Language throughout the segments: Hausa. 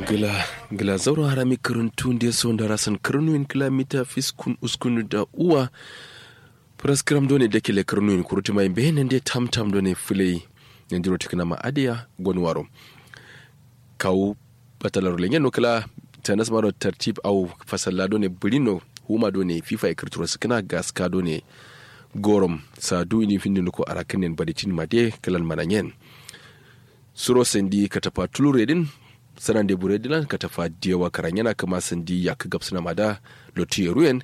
gila gila zauro harami karuntu nde sonda rasan karnuin kilomita fiskun uskun da uwa praskram done da kele karnuin kuruti mai bene nde tam tam done fulei nandiro tikina ma adiya gonwaro kawu batalar lenyen no kala tanas maro tartib au fasalla done burino huma done fifa e kirturo sikina gaska done gorom sa du ini findi ko arakinen baditin made kalan mananyen suro sendi katafa tulure din sanan de bure dilan katafa diyawa karanyana kama sendi yak gapsuna mada lotu yeruyen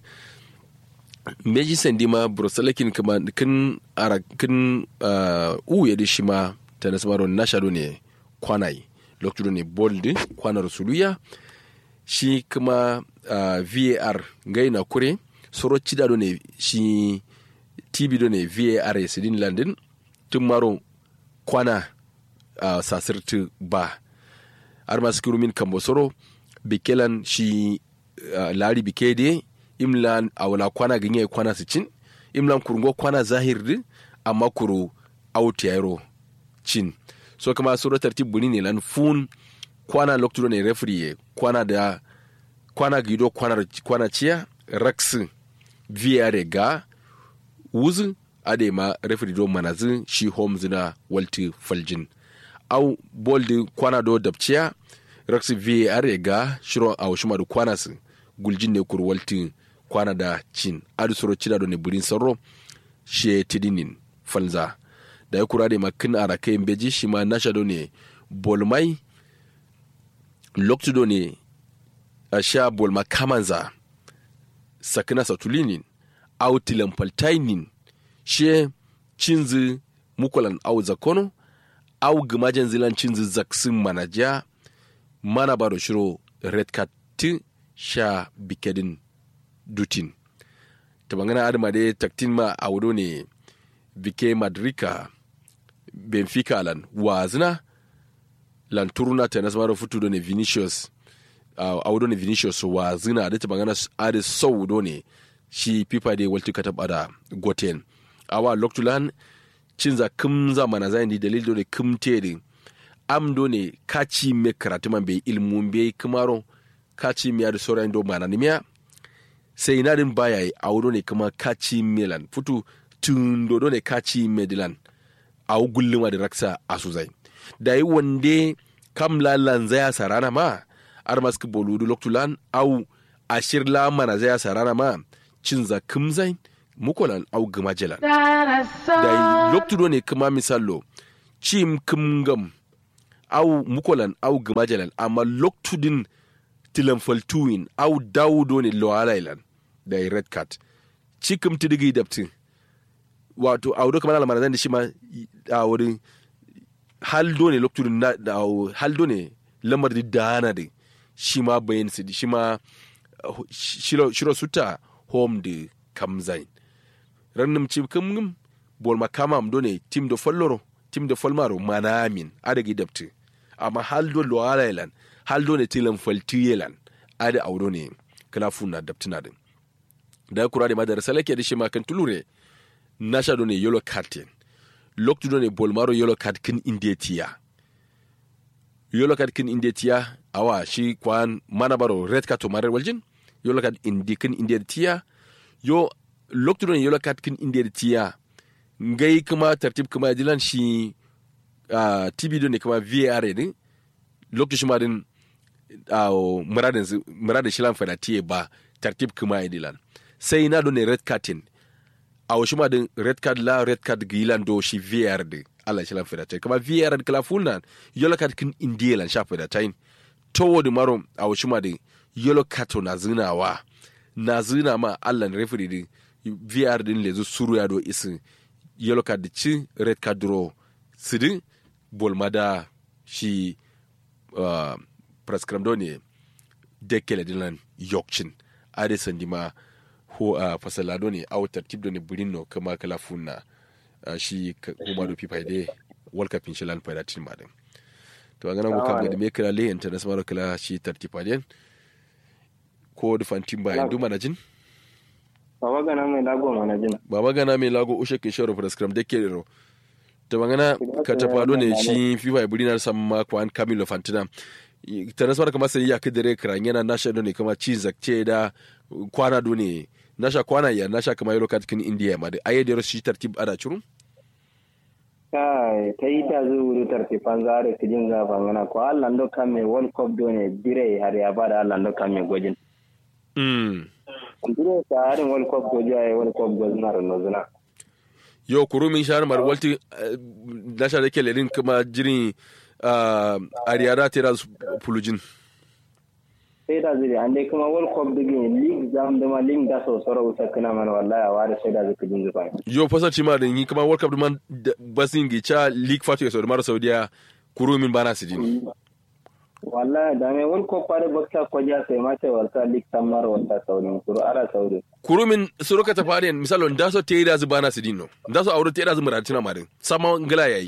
meji sendi ma brosalakin kama kin ara kin uh, u yedi shima tanas maro nashado ne kwanai loktu ne boldi kwanar suluya shi kuma uh, var ngai na kure soro cida do ne shi tv do ne var ya sidin landin tun maro kwana uh, sasirti ba har masu kirumin kambo soro bikelan shi uh, lari bike de imlan a wala kwana ganye kwana su cin imlan kurungo kwana zahir di amma kuru auti yaro cin so kama soro tartib buni ne lan fun kwana lokto ne referee kwana da kwana gido kwana kwana ciya rax vr ga wuzu ade ma referee do manazi shi homes na walti faljin au boldi kwana do dabciya rax vr ga shiro a shuma da kwana su guljin ne kur walti kwana da cin adu soro cida do ne burin sarro she tidinin falza da ya kura da makin a rakayin beji shi ma nasha do ne bolmai loktu do ne a sha bolma kamanza sakina satulinin au tilampaltainin she cinzi mukulan au zakono au gimajen zilan cinzi zaksin manaja mana baro shiro red card ti sha bikedin dutin ta bangana adama dai taktin ma a wudo ne bike madrika benfica lan wazina lan turuna ta nasmaro futu do ne vinicius uh, a wudo ne vinicius wazina da ta bangana ade sau do ne shi pipa de walti kata bada goten awa loktulan cinza kimza mana zai di dalil do ne kimte de am do ne kaci me karatu man bai ilmun bai kimaro kaci miya da sauran do mana nimiya sai na din baya yi a wudo ne kuma kaci milan futu tun do ne kaci medilan a gulluma da raksa a suzai da yi wande kam lalan zaya sarana ma ar maski boludu loktulan au ashir la mana zaya sarana ma cin za kimzai mukolan au gima jelan da yi loktudo ne kuma misallo cim kimgam au mukolan au gima jelan amma loktudin tilan faltuin au dawudo ne loalailan da yi red card cikim tidigi daptin wato a wuri kamar alamar da shi ma a wurin haldo ne lokacin da haldo ne lamar da dana da shi ma bayan su shi ma shiro suta home da kamzain rannum ci kamgum bol makama am ne tim da falloro tim da falmaro manamin adagi dapti amma haldo lo alailan haldo ne tilan faltiyelan ada audo ne kala funna daptina din da kura da madara salake da shi ma kan tulure nasha do ne yellow card loktu do ne bolmaro yellow card kin indetiya yellow card kin indetiya awa shi kwan mana baro red card to marar waljin yellow card indi kin indetiya yo loktu do ne yellow card kin indetiya ngai kuma tartib kuma dilan shi uh, tv do ne kuma var din loktu shi ma din uh, muradin muradin shilan fada tiye ba tartib kuma dilan sai na do ne red card a wasu ma din red card la red card gilan do shi VR de Allah shi lan feda tai kuma VR kala fulnan yellow card kin indielan sha feda tai to wodi maro a wasu ma din yellow card to na zinawa na zina ma Allah referee din VR din lezu suru ya do isin yellow card ci red card draw sidin bolmada shi uh, prescribe do ne dekele dinan yokcin ade sandima ko a uh, fasalado ne a tartib da ne burin no kama kala funna uh, shi kuma do pipa de wal kapin shi lan fayda tin madin to an ganan kam da me kala le international kala shi tartiba den ko da fantin ba indu manajin baba gana mai lago manajin baba gana mai lago ushe ke shoro prescribe de ke ro to bangana ka tafado ne shi fifa burin na samma kwan camilo fantina tanas mara kama sai ya kidire kran yana nasha do ne kama ci zakce da kwana do ne nasha kwana ya nasha kama yelo kat kin india ma da aye da shi tartib ada churun kai ta yi ta zai wuri tartifan zare kijin zafan gana ko Allah ndo kame world cup do ne dire har ya bada Allah ndo kame gwajin mm dire ta harin world cup goji ay world cup goji na rano zuna yo kuru min shahar mar walti eh, nasha da ke lerin kuma jirin uh, ariyara tera pulujin sai da zuri an dai kuma world cup digin league zam da ma league da so soro usa kana mana wallahi a ware sai da zai kijin zafan yo fasar ci ma da yi kuma world cup man basin gi cha league fatu ya saudi mara saudiya kuru min bana sidin wallahi da me world cup pare bakta ko ja sai ma sai walta league tamar walta saudi kuro ara saudi kuru min suruka ta fari misalo da so te da bana sidin no da so aure te da muratina ma din sama ngila yayi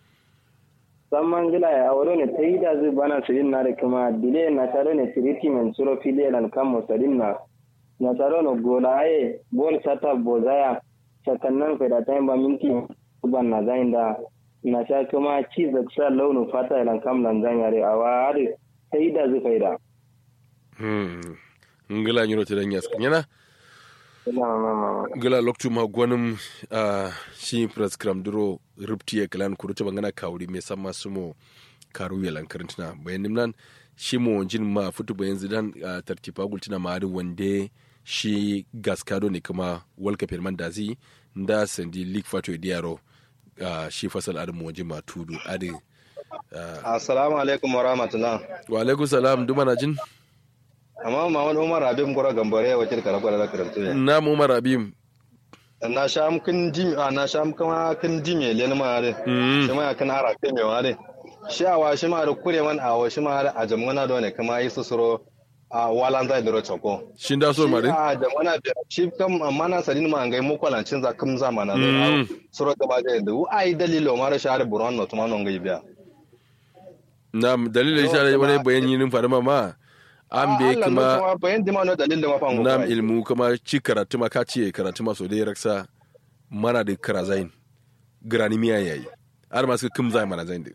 samman gila ya aure ne ta yi da zai bana sirin na da kuma dile na tare ne siriti men suro fili lan kan musarin na na tare no gola aye bol sata bozaya sakannan fa da tayin ba minti ban na zain da na sha kuma ci da sha launin fata lan kam lan zan yare a wa har ta yi da zai faida hmm ngila nyiro te dan yas nyana ina mama ngila loktu ma gwanim uh, shi prescram duro ruptiye kalan kuruta bangana kawuri me sama sumo karu ya lankarantuna bayan nimnan shi mo jin ma futu bayan zidan uh, tartipa gultina ma ari wande shi gaskado ne kuma walka firman dazi nda sandi league fato idiyaro uh, shi fasal adi mo jin ma tudu adi uh, Assalamu alaikum wa rahmatullah. wa alaikum salam duma na jin Amma Muhammad Umar Habib Gora Gambare ya wakil kara gwada da karatu ne. na mu umar abim Na sha am kin dim a na sha am kama kin dime len ma re. Mm. Shi ma kan ara kai me wa re. Shi a wa shi ma da kure man a wa shi ma da a jamuna da ne kama yi susuro a walan zai duro choko. shin da so ma din a jamuna da shi kam mana sadin ma ngai mu kwalancin za kam za mana Mm. da suro gaba da da ai dalilo ma da share buron no tuma non ngai biya. na dalilin shi Yo, wani kuma- bayan yinin farma ma an be Allah no kuma kuma bayan dima no dalilin ma fa ngai. nam ilmu kuma ci karatu ma ka ce karatu ma so dai raksa mana da karazain grani miya yayi har ma suka kim zai mana zain din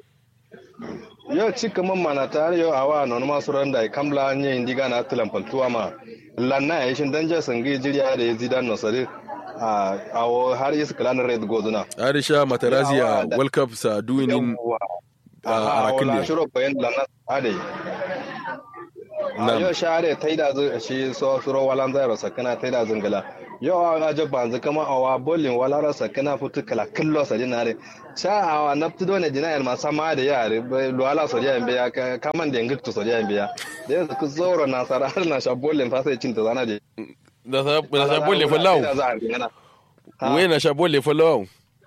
yau cika man mana tare yau awa non ma suran da kamla nye indiga na tulan paltuwa ma lanna ya shin danja sangi jiriya da ya zidan no sare a awo har is klan red gozuna arisha matarazi Yawa a da- world cup sa duinin a arakin ne ne shiro bayan lanna ade a Nam. yau share taida zu shi so suro walan zai rasa kana taida zungala yau a ga banzu kama awa bolin wala rasa kana futu kala kallo sa dinare sha awa naftu dole dinayar ma sama da yare luwala so diyan biya ka- kaman da ngiktu so diyan biya da yanzu ku zoro na sara har na sha bolin fa sai cinta zana de da sa da sa bolle fallau we na sha bolle fallau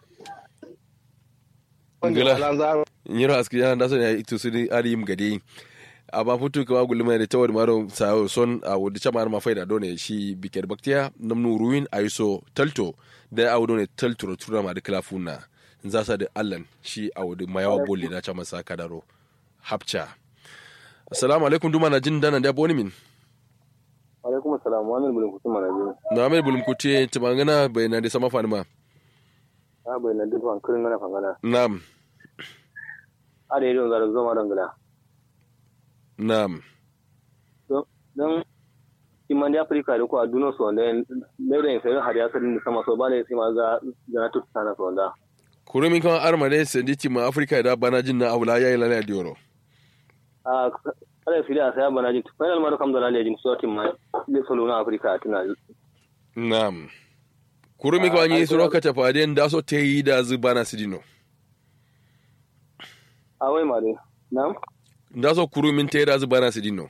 Ngila. nyiro aski yana da so ne itu su ni ari yim gade amma futu kama gulma da tawar maro sa son a wudi chama ma faida done shi biker baktiya namnu ruin aiso talto da a wudi ne talto tura ma da klafuna za sa da allan shi a wudi mayawa bolle na chama sa kadaro hapcha assalamu alaikum duma na jin dana da boni min alaikum assalam wa alaikum kusuma na biyu na mai bulum kuce tumangana bayana da sama fanima a bai na duk an kirin gana fangana na'am a da yadda zara zoma don gida na'am don iman da afirka da ko a duniya su wanda ne da yin sayin har ya sarin da sama so ba da ya sai ma za na tuta na su wanda kurumin kan armade sanditi ma afirka da bana jin na aula yayi lalaya dioro a kada fili a saya bana jin final ma da kam da lalaya jin sortin ma ne solo na afirka a tuna na'am kurumi kan yi suro ka tafade da so te yi da zu bana sidino a wai ma dai na da so kurumin te da zu bana sidino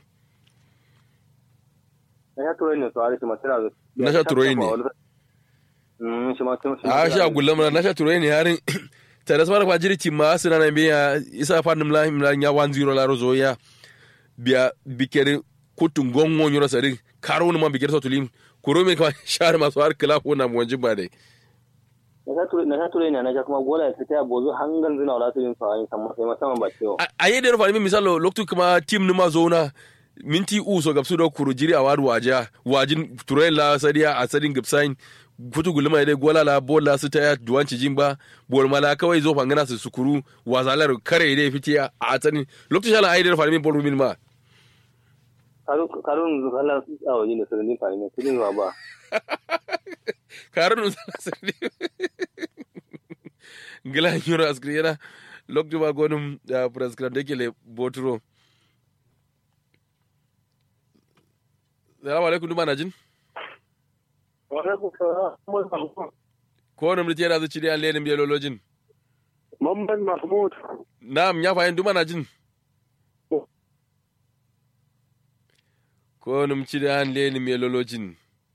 na ya turai ne to a rikin masu razu Na sha turai ne. shi ma tun a sha gullama na sha turai ne harin ta da samar fajiri ti ma asira na biya isa fa nim la la nya 10 la rozo ya biya bikere kutun gongo nyoro sari karo ni ma bikere so tulim kurumi kan shar masu har kala ko na monji ba dai na sha turai ne na sha kuma gola ya fita ya bozo hangan zina wala su yin sa'ayin sai musamman ba ciwo a yi da rufa misalo loktu kuma tim nima zona minti u so gabsu do kuru jiri a wadu waja wajin turai la sadiya a sadin gabsain futu gulma dai gola la bola su ta duwanci jin ba bol mala kawai zo fangana su sukuru wazalar kare dai fiti a atani lokacin shala ai da farmin bol min ma karun zukala a waje ne sirrin fari ne kudin ba karun zukala sirrin ngila nyoro askri yana lokacin ba gonum da prescribe da ke le boturo Salamu alaikum duma na jin? Ko wani mulki yana zuci da yan lenin biyololojin? Mamman Mahmud. Na'am ya fahimta duma na jin? Ko wani mulki da yan lenin biyololojin?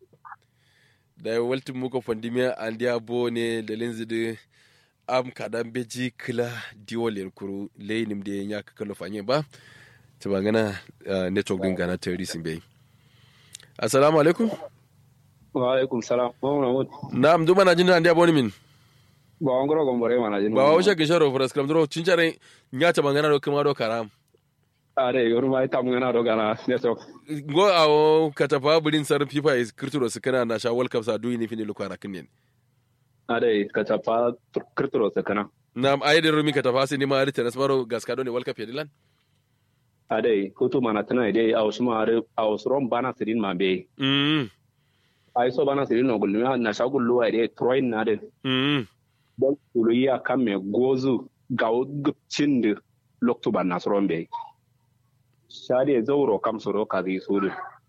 Da ya waltin muka fandimiya an diya bo ne da linzi da am kadan beji kila diwalin kuru lenin da ya kakalo fanye ba. Ta bangana network din gana terrorism bai. assalamu alaikum wa alaikum salam mahmud na'am duma na jin da ndiya boni min ba an goro gombore mana jin ba wa shake sharo fras kram dro cincare nya ta bangana do kuma do karam are yoru mai tam ngana do gana network go awo katafa bulin sar fifa is kirturo su kana na sha world cup sa duyi ni fini lukara kinnen are katafa kirturo su kana na'am ayi da rumi katafa sai ni ma rita nasmaro gaskado ne world cup yadilan ade hutu mana tana ide a wasu mare a wasu ron bana sirin ma be mm ai so bana sirin no gulmi na sha gullu ide troin na de mm don kulu ya kame gozu ga gupcin de loktu ban na soron be shade zauro kam soro ka zi suru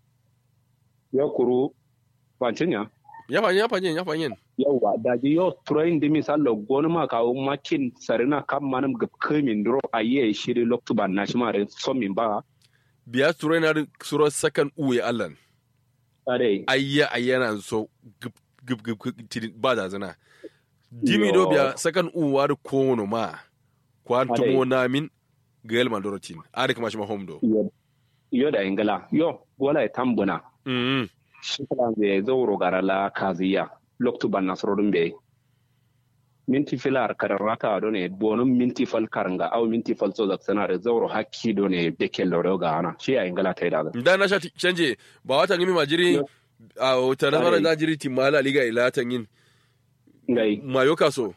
ya kuru wancin ya fanyen ya fanyen ya fanyen yawa da ji yo troin de misalo gonu ma ka makin sarina kam manam gup kemin dro aye shiri loktu ban na shi mare so min ba biya suro na suro sakan uwe allan ade ayya ayyana so gup gup gup gup ba da zana dimi do biya sakan uwa da kono ma kwantumo namin gael mandorotin ari kuma shi ma home do yo da ingala yo gola e tambuna mm shi kala be zauro garala kaziya loktu ban nasrodun be minti filar kararrata do ne bonum minti fal karanga au minti fal so zaksana da zauro hakki do ne beke loro ga ana shi a ingala ta da da na sha canje ba wata ngimi majiri a wata na fara da jiri timala liga ila tan yin ngai mayo kaso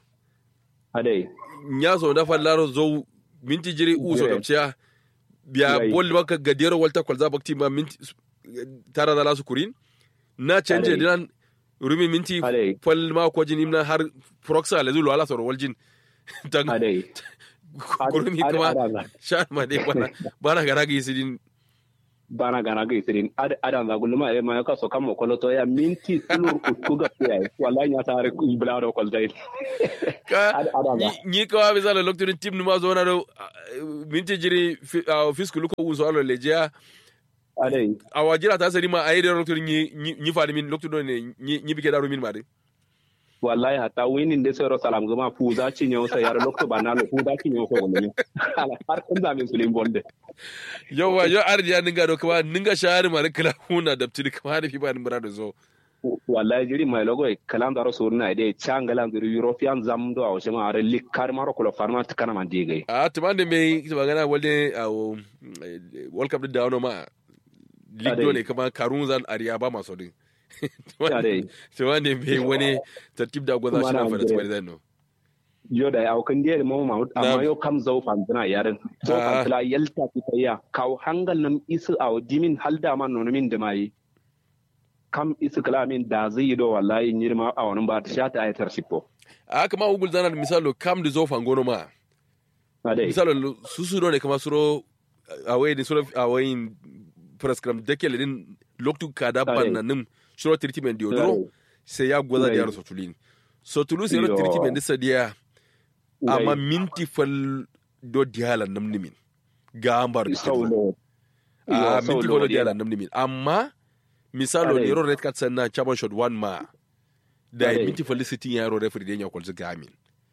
ade nya so da fallaro zo minti jiri u so Jire. kamciya biya Ngai. bol baka gadiyar walta kwalza bakti ma minti tara da lasu kurin na canje Ade. dinan rumi minti Ade. fal ma ko jin imna har proxa le zulu ala soro waljin tan ade kurumi Ade- kuma ade- ade- sha ma dai bana bana gara ga isidin bana gana ga isirin ada da gulma e ma ka so kam ko to ya minti tulur utuga ya wallahi ya tare ibla do kol dai ka Ade- ade- ade. ni- ni kawa misala lokacin tim numa zo na do minti jiri fi- a fiskulu ko uso alo lejiya ade a wajira ta sari ma a yi da lokacin ni ni fadi min lokacin ne ni ni bike daru min ma de wallahi hatta winin de sero salam gama fu za ci nyaw sa yar lokto banalo fu da ci nyaw ko ngol har kun da min sulim bonde yawa yo ardi ya ninga do kuma ninga shahari ma kala huna da tiri kuma da fi ba ni mura da zo wallahi jiri mai logo e kalam daro surna de changala ndir european zam do aw shema are likar maro ko farma takana man dige a tuman da me ita magana walde a wo, eh, world cup da dawo ma league Ade. dole kuma karun zan ariya ba maso din Ade. tuman da me wani tartib da gwaza Kuma shi na na fara Nigeria. tsari zan no yo da aw kan de mo ma Na'am. amma yo kam zau fantana yaren zau Ah. fantala yalta ki tayya kaw hangal nam isu aw dimin halda man no min da mai kam isu kalamin da zai do wallahi nyirma aw ba ta shata ayatar shippo a kama ugul zana da misalo kam da zo fangono ma ade misalo su su ne kama suro awai ni suro awai prescribe dekele din loktu kada Ade. bannanim suro treatment diodoro sai ya gwaza da Ade. yaro sotulin sotulu sai ro Yo. treatment disa dia Ngai. amma minti fal do diala nam nimin ga ambar saulo a Yo, minti saulo fal do dia. diala nam nimin amma misalo Ade. ni ro red card sanna chaba shot one ma da Ade. minti fal sitin ya ro referee den ya kwalzi gamin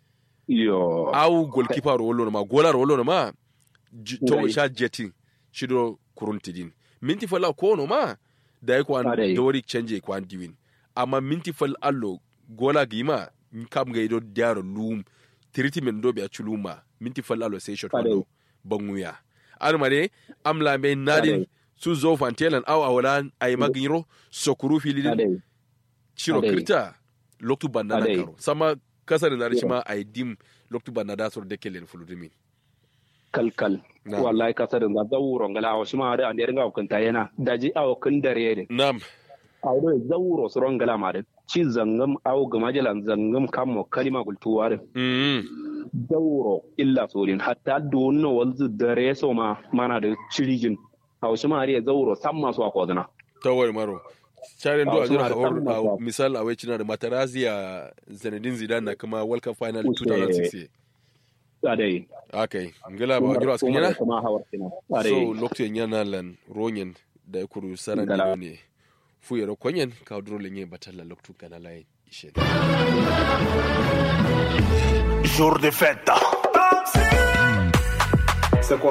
yo au goalkeeper ro wollo ma golar wollo ma j- to Ngai. sha jetin shido kuruntidin minti fal ko no ma da yi kwan Ade. dori change kwan diwin amma minti fal allo gola gima kam ga ido diaro lum treatment do be a chuluma minti fal allo sai shot Ade. wando banguya ar mare am lambe nadin Ade. su zo fantelan au awalan ay magiro sokuru filidin ade ciro Ade. kirta loktu banna na Adai. karo sama kasar na shi ma ai dim loktu banna da sor deke len fuludimi kalkal Na. wallahi kasa da zawuro ngala awo shima da ande ringa kunta yana daji awo kun dare de nam awo zawuro suron ngala ma de ci zangam awo gama jalan zangam kammo kalima gultuwa de mm zawuro illa sorin hatta donno walzu dare so ma mana da cirijin awo shima ari zawuro samma so ko dana tawar maro Sharon do Ah, a jira suna da hawar kan a misal a wai da Materazzi a Zinedine Zidane na kuma World Cup final Uche. 2006 adai okay ngila ba jira askin yana kuma hawar kina so adai lokacin yana lan ronyen da ya kuru saran Ngala. ne fu yaro konyen ka duro lenye batalla loktu kana lai ishe Jour de fête.